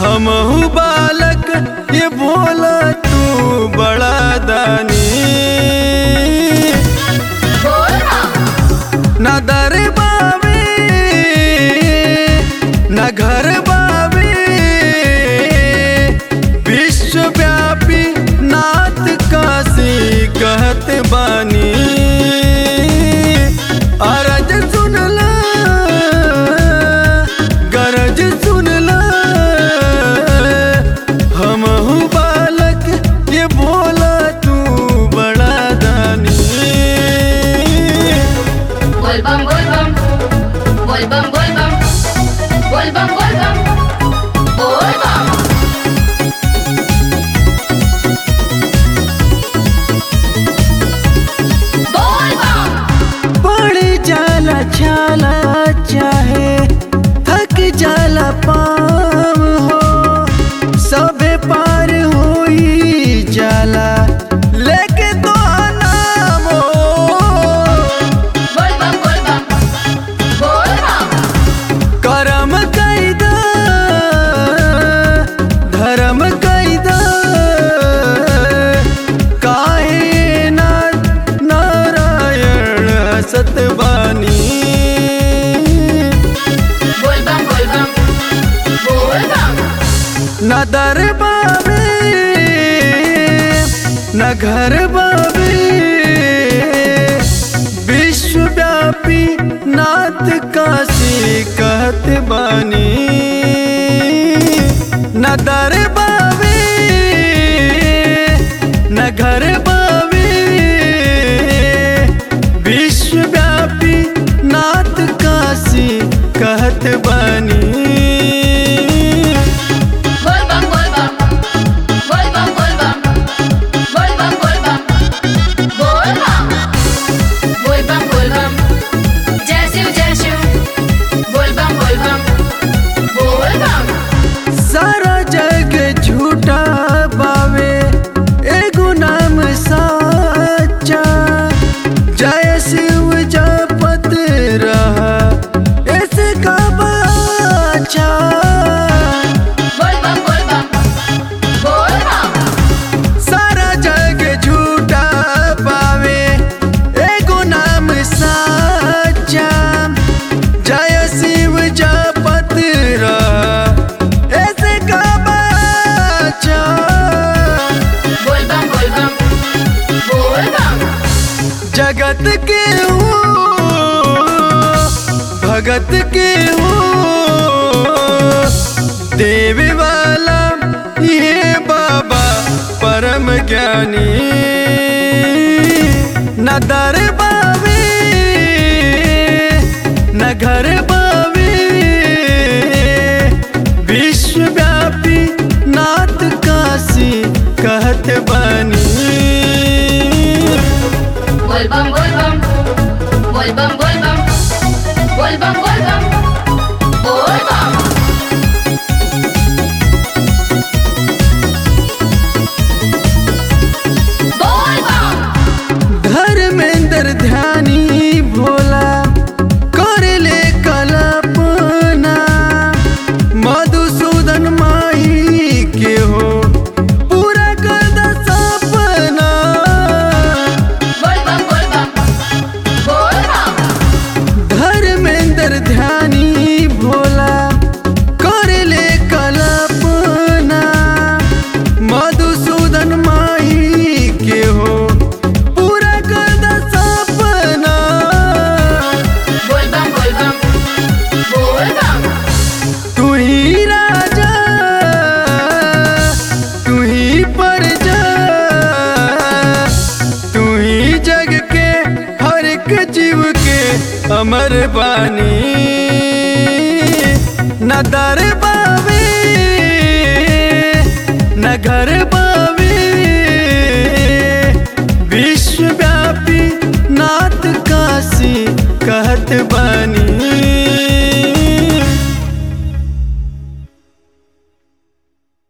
हमहू बालक ये बोला तू बड़ा दानी न दर बावे न घर बावे विश्वव्यापी नाथ काशी कहत बानी अरज सुनला गरज सुनला हमहू बालक ये बोला तू बड़ा दानी बोल बम बोल बम बोल बम बोल बम बोल बम बोल बम बोल बम बोल बम पड़ जाला छाला चाहे थक जाला पाम हो सबे पार होई जाला लेके तो नाम हो बोल बम बोल बम बोल बम करम कैदा धर्म कैदा काहे ना नारायण सतबानी बोल बम बोल बम बोल बम न दर बाबे न घर बाबे विश्वव्यापी नाथ काशी कहत बानी न दर बाबे न घर बाबे विश्वव्यापी नाथ काशी कहत बानी बोल बम बोल बम बोल बम बोल बम बोल बम बोल बम बोल बम बोल बम बोल बम जय शिव जय शिव बोल बम बोल बम बोल बम सारा जग झूठा बावे एगो नाम साचा जय शिव जपत रहा ऐसे का बाचा बोल बम बोल बम बोल बम सारा जग झूठा पावे एगो नाम साचा जय शिव जपत रहा ऐसे का बाचा बोल बम बोल बम बोल बम जगत के हो भगत के हो देवी वाला ये बाबा परम ज्ञानी न दर बावे न घर बावे विश्वव्यापी नाथ काशी कहत बानी बोल बम बोल बम बोल बम बोल बम बोल बम बोल बम बोल बम बोल बम धर्मेंद्र ध्यानी भोला कर ले कल्पना मधुसूदन माही के हो पूरा कर द सपना बोल बम बोल बम बोल बम धर्मेंद्र ध्यानी भोला कर ले कल्पना मधुसूदन माही के हो पूरा कर द सपना बोल बम बोल बम बोल बम तू ही राजा तू ही प्रजा तू ही जग के हर एक जीव के अमर बानी न दर बावे न घर बावे विश्वव्यापी नाथ काशी कहत बा